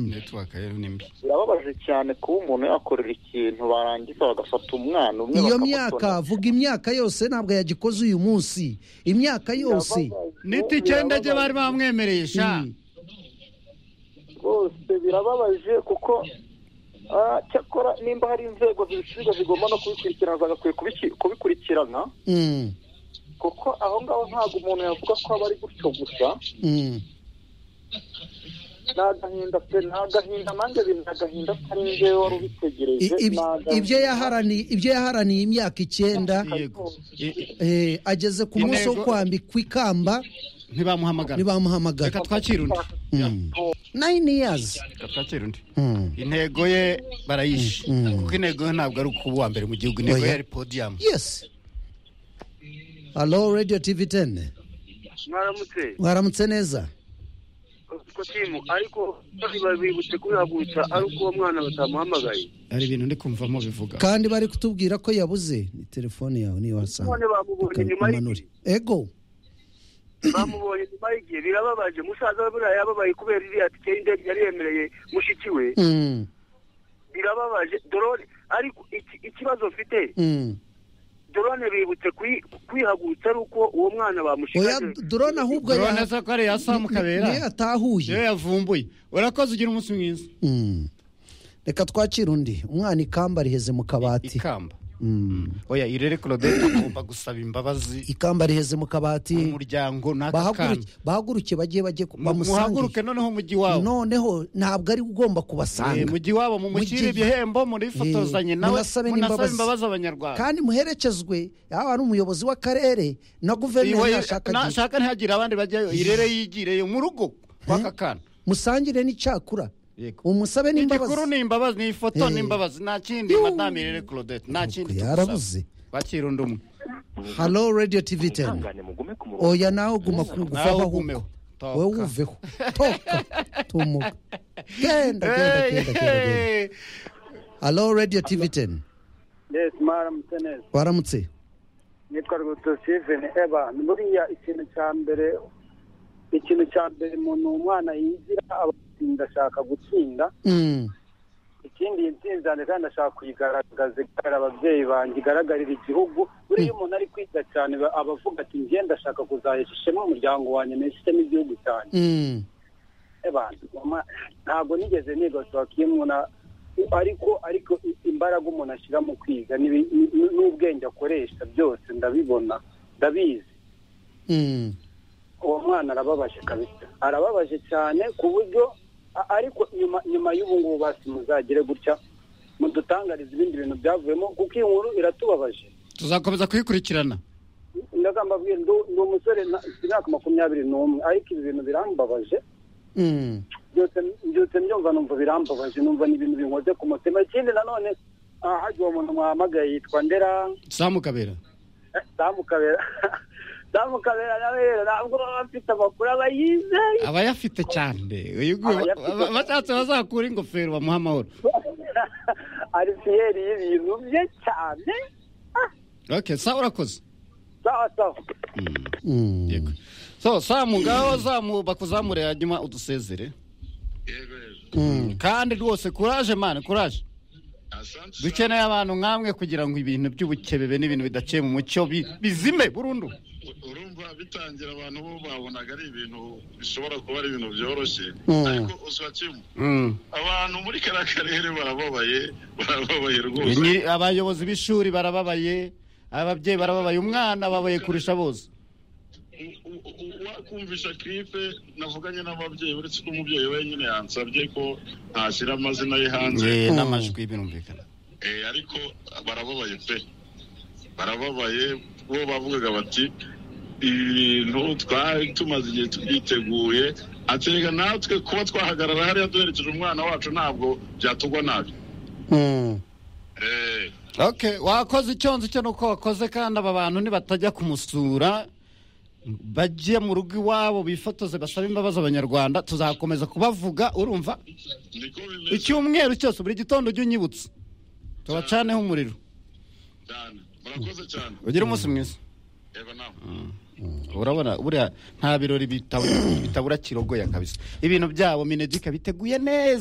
network ye ni mbi birababaje cyane kuba umuntu yakorera ikintu barangiza bagafata umwana umwe iyo bakamutona. myaka vuga imyaka yose ntabwo yagikoze uyu munsi imyaka yose Birababaje, niti icyenda rye bari bamwemereye sha Mm. rwose birababaje kuko ah, cyakora nimba hari inzego zibishinzwe zigomba no kubikurikirana zagakwiye kubiki- kubikurikirana Mm, kuko aho ngaho ntabwo umuntu yavuga ko aba ari gutyo gusa mm. ni agahinda pe ni agahinda nanjye biri ni agahinda atari njyewe wari I- ubitegereje ib- ni agahinda. ibyo yaharaniye ibyo yaharaniye imyaka icyenda yego I- i- eh, ageze ku munsi wo Intego- kwambikwa ikamba ntibamuhamagara ntibamuhamagara reka twakire undi Mm. nine years reka twakire undi Mm. intego ye barayishe Mm, mm. kuko intego ye ntabwo ari ukuba uwa mbere mu gihugu intego ye Oya. ari podiyamu yes halo radio tv 10 mwaramutse mwaramutse neza ko timu ariko bari babibutse kubihagurutsa ari uko uwo mwana batamuhamagaye hari ibintu ndi kumvamo bivuga kandi bari kutubwira ko yabuze ni telefone yawe niyo none wasanga bamubonye nyuma umanure y'igihe ego bamubonye nyuma y'igihe birababaje musaza we buriya yababaye kubera iriya tike y'indege yari yemereye mushiki we Mm, birababaje dorone ariko iki- ikibazo mfite mm. dorone bibutse kuyi- kwihagurutsa ari uko uwo mwana oya bamushikaje drone ahubwo urabona ya- ko ari iya samu kabera niyo yatahuye niyo yavumbuye urakoze ugira umunsi mwiza Mm. reka twakire undi umwana ikamba riheze mu kabati ikamba Mm. oya irere claudette agomba gusaba imbabazi ikamba riheze mu kabati umuryango n'aka bahaguruke kana bahaguruke bajye bajye ku- muhaguruke bamusange noneho mujyi wabo noneho ntabwo ari ugomba kubasanga mujyi wabo mumushyire Mujye- ibihembo murifotozanye Eh, nawe munasabe munasabe n'imbabazi. imbabazi abanyarwanda kandi muherekezwe yaba ari umuyobozi w'akarere na Iwe- guverineri na- yashaka shaka ntihagire abandi bajyayo irere yigireyo mu rugo kw'aka kana musangire n'icakura Yego. umusabe igikuru n'imbabazi ni imbabazi ni ifoto Eh. ni imbabazi nta kindi madame irere claudette nta kindi yarabuze. tugusaba. bakira undi umwe halo radio tv 10 ihangane mugume ku murongo oya nawe uguma ku- Nawe guvaho ahubwo ugumeho. Toka. wowe uveho toka tumuka genda genda Hey, genda genda genda hey. halo radio tv 10 Yes, mwaramutse neza waramutse nitwa rwitwa Steven Evan buriya ikintu cya mbere ikintu cya mbere umuntu umwana yigira abatsinda ashaka gutsinda Mm, ikindi iyi ntsinzi yanjye kandi ashaka kuyigaragaza igaragara ababyeyi banjye igaragarira igihugu buriya iyo umuntu ari kwiga cyane aba- aba avuga ati njye ndashaka kuzahesha ishema umuryango wanjye n'ishema igihugu cyanjye mm, abantu mama, ntabwo nigeze nigosoka iyo umuntu a- ariko ariko i- imbaraga umuntu ashyira mu kwiga n'ibi- n- n'ubwenge akoresha byose ndabibona ndabizi mm. uwo mwana arababaje kabisa arababaje cyane ku buryo a- ariko nyuma nyuma y'ubu ngubu basi muzagire gutya mudutangariza ibindi bintu byavuyemo kuko iyi nkuru iratubabaje tuzakomeza kuyikurikirana ndagamba bwiye ndu- ndi umusore na- mfite imyaka makumyabiri n'umwe ariko ibi bintu birambabaje Mm. byose byose mbyumva numva birambabaje numva ni ibintu binkoze ku mutima ikindi nanone ah, hajya uwo muntu mwahamagaye yitwa ndera samu kabera eh, damu kabera damu kabera nawe rero ntabwo baba bafite amakuru aba yizeye abayafite cyane uyu nguyu ba- Abayafite. ba- bashatse bazakura ingofero bamuha amahoro ari fiyeri y'ibintu bye cyane okay sa urakoze sawa sawa Mm. yego so samu ngaho zamu bakuzamure hanyuma udusezere Mm. kandi rwose kuraje mani kuraje dukeneye abantu nk'amwe kugira ngo ibintu by'ubukebebe n'ibintu bidaciye mu mucyo bi- bizime burundu urumva bitangira abantu bo babonaga ari ibintu bishobora kuba ari ibintu byoroshye Mm. ariko uswa kimwe Mm. abantu muri kariya karere barababaye barababaye rwose Nyiri- abayobozi b'ishuri barababaye ababyeyi barababaye umwana ababaye kurusha bose U- u- u- wakumvisha kiripe navuganye n'ababyeyi uretse ko umubyeyi wenyine yansabye ko ntashyira amazina ye hanze Eh, n'amajwi birumvikana Eh, ariko barababaye pe barababaye bo bavugaga bati ibi bintu twari tumaze igihe tubyiteguye ati reka natwe kuba twahagarara hariya duherekeje umwana wacu ntabwo byatugwa nabi Mm. Eh, Okay, wakoze icyonzi cyo nuko wakoze kandi aba bantu nibatajya kumusura bajye mu rugo iwabo bifotoze basabe imbabazi abanyarwanda tuzakomeza kubavuga urumva niko bimeze icyumweru cyose buri gitondo ujye unyibutsa tubacaneho umuriro cyane murakoze cyane ugire umunsi mwiza eva nawe Mm. urabona buriya nta birori bitabura kirogoya kabisa ibintu byabo minegika biteguye neza